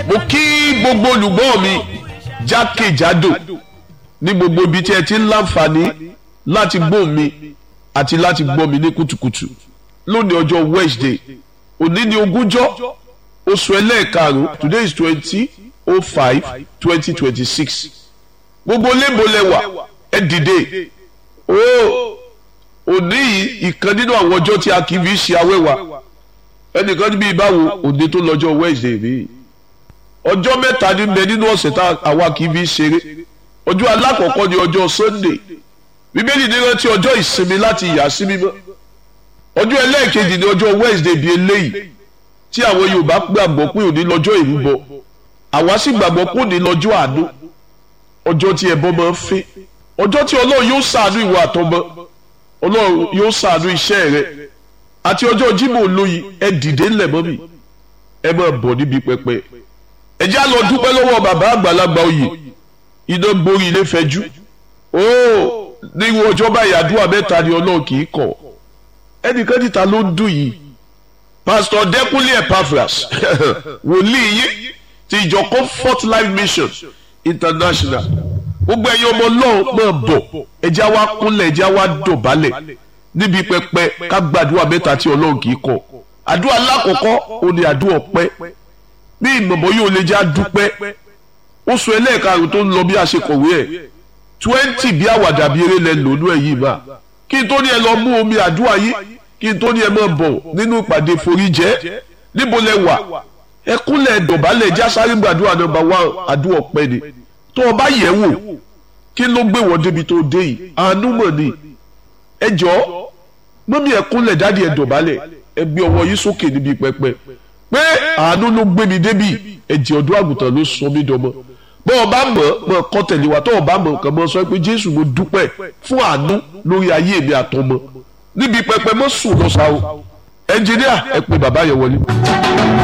mo kí gbogbo olùgbọ́ mi jákèjádò ní gbogbo ibi tí ẹ ti ń láǹfààní láti gbọ́ mi àti láti gbọ́ mi ní kùtùkùtù lónìí ọjọ́ Wednesday òní ni ogúnjọ́ oṣù ẹlẹ́ẹ̀karùn-ún today is twenty oh five twenty twenty six gbogbo lébòlẹ́wà ẹ dìde ooo òní yìí ìkan nínú àwọn ọjọ́ tí a kì í fi ṣe awẹ́wà ẹnìkan níbi ìbáwo òní tó lọ́jọ́ Wednesday rí ọjọ́ mẹ́ta ní bẹ nínú ọ̀sẹ̀ tá àwa kì í fi ṣeré ọjọ́ alákọ̀ọ́kọ́ ni ọjọ́ Sunday bíbélì ní rántí ọjọ́ ìsinmi láti yà sí mímọ́ ọjọ́ ẹlẹ́ẹ̀kejì ni ọjọ́ Wednesday bíi eléyìí tí àwọn Yorùbá gbàgbọ́ pé òní lọ́jọ́ ìrúbọ àwa sì gbàgbọ́ pé òní lọ́jọ́ àánú ọjọ́ tí ẹbọ máa ń fẹ́ ọjọ́ tí Ọlọ́run yóò ṣàánú ìwà àtọmọ Ọlọ́run yóò ṣàánú iṣẹ́ rẹ àti ọjọ́ Jímọ̀ olóyin ẹ dìde ńlẹ̀ mọ́ mi ẹ máa bọ̀ níbi pẹpẹ ẹ já lọ dúpẹ́ lọ́wọ́ bàbá àgbàlagbà oyè iná gborí ilé fẹjú óò nírú ọjọ́ báyìí àdúrà mẹ́ta ni Ọlọ́run kì í kọ̀ ẹnìkan níta ló ń dùn yìí pásítọ̀ Dẹ́kúnlé Epaphras wòlíì yín ti ìjọ Comfort Life Mission International gbogbo ẹ̀yin ọmọ Ọlọ́run máa bọ̀ ẹjẹ́ wa kúnlẹ̀ ẹjẹ́ wa dọ̀bálẹ̀ níbi pẹpẹ ká gbàdúrà mẹ́ta tí Ọlọ́run kì í kọ̀ àdúrà alákọ̀ọ́kọ́ ó ní àdúrà ọpẹ́ bí ìmọ̀mọ́ yóò lè já dúpẹ́ oṣù ẹlẹ́ẹ̀karùn tó ń lọ bí a ṣe kọ̀wé ẹ̀ twenty bí àwàdà bí eré lẹ lónú ẹ̀ yìí bá kí n tó ní ẹ lọ mú omi àdúrà yìí kí n tó ní ẹ máa bọ̀ nínú ìpàdé foríjẹ́ níbo lẹ wà ẹ kúnlẹ̀ dọ̀bálẹ̀ já sáré gbàdúrà nọ́mbà wá àdúrà ọpẹ́ ni tó o bá yẹ̀ wò kí ló gbé wọ́n débi tó dé yìí àánú mọ̀ ni ẹ jọ mọ́mí ẹ kúnlẹ̀ dáàdi ẹ dọ̀bálẹ̀ ẹ gbé ọwọ́ yìí sókè níbi pẹpẹ pé àánú ló gbé mi débi ẹ̀jẹ̀ ọ̀dọ́ àgùntàn ló sọ mí dọmọ bọ́ ọ bá mọ̀ mọ̀ kọ́ tẹ̀lé wa tó o bá mọ̀ kàn mọ́ sọ pé Jésù mo dúpẹ́ fún àánú lórí ayé mi àtọmọ níbi pẹpẹ mọ́ sùn lọ́sàá o ẹnjìníà ẹ pé bàbá yẹn wọlé.